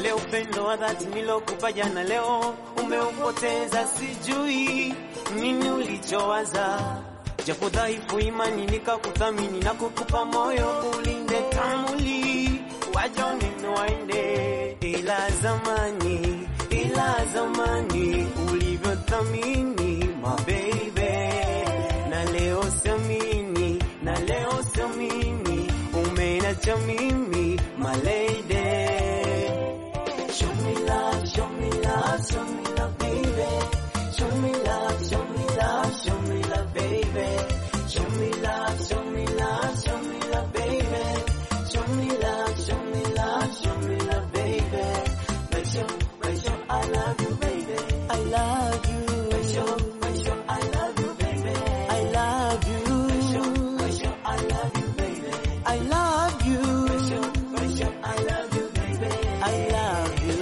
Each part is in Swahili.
ule upendo wa dhati nilokupa jana, leo umeupoteza. Sijui nini ulichowaza, japo dhaifu imani nikakuthamini na kukupa moyo ulinde tamuli wajone waende, ila zamani, ila zamani ulivyothamini mabebe, na leo siamini, na leo siamini umenacha mimi malede. Show me love, show me love, show me love, baby. Show me love, show me love, show me love, baby. Show me love, show me love, show me love, baby. Show me love, show me love, show me love, baby. Make sure, make sure I love you, baby. I love you. Make sure, make sure I love you, baby. I love you. Make sure, make sure I love you, baby. I love you. Make sure, make sure I love you, baby. I love you.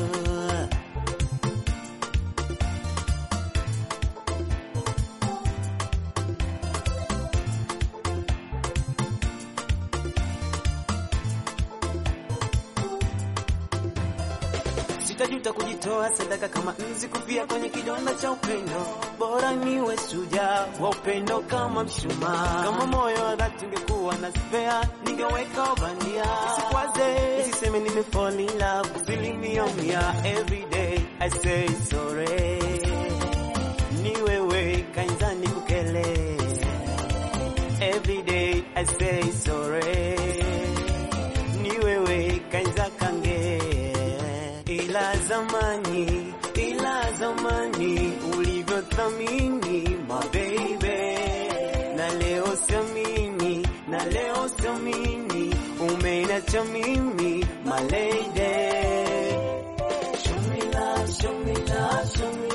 Sitajuta kujitoa sadaka kama nzi kufia kwenye kidonda cha upendo. Bora niwe shujaa wa upendo kama mshumaa. Kama moyo wa dhati ungekuwa na spare, ningeweka bandia. Isikwaze, isiseme nime fall in love, asilimia mia. Every day I say sorry. Ni wewe kainzani kukele. Every day I say sorry. Ni wewe kainza kange ila zamani, ila zamani ulivyothamini mabebe, na leo siamini, na leo siamini umenacha mimi malede. Show me love, show me love, show me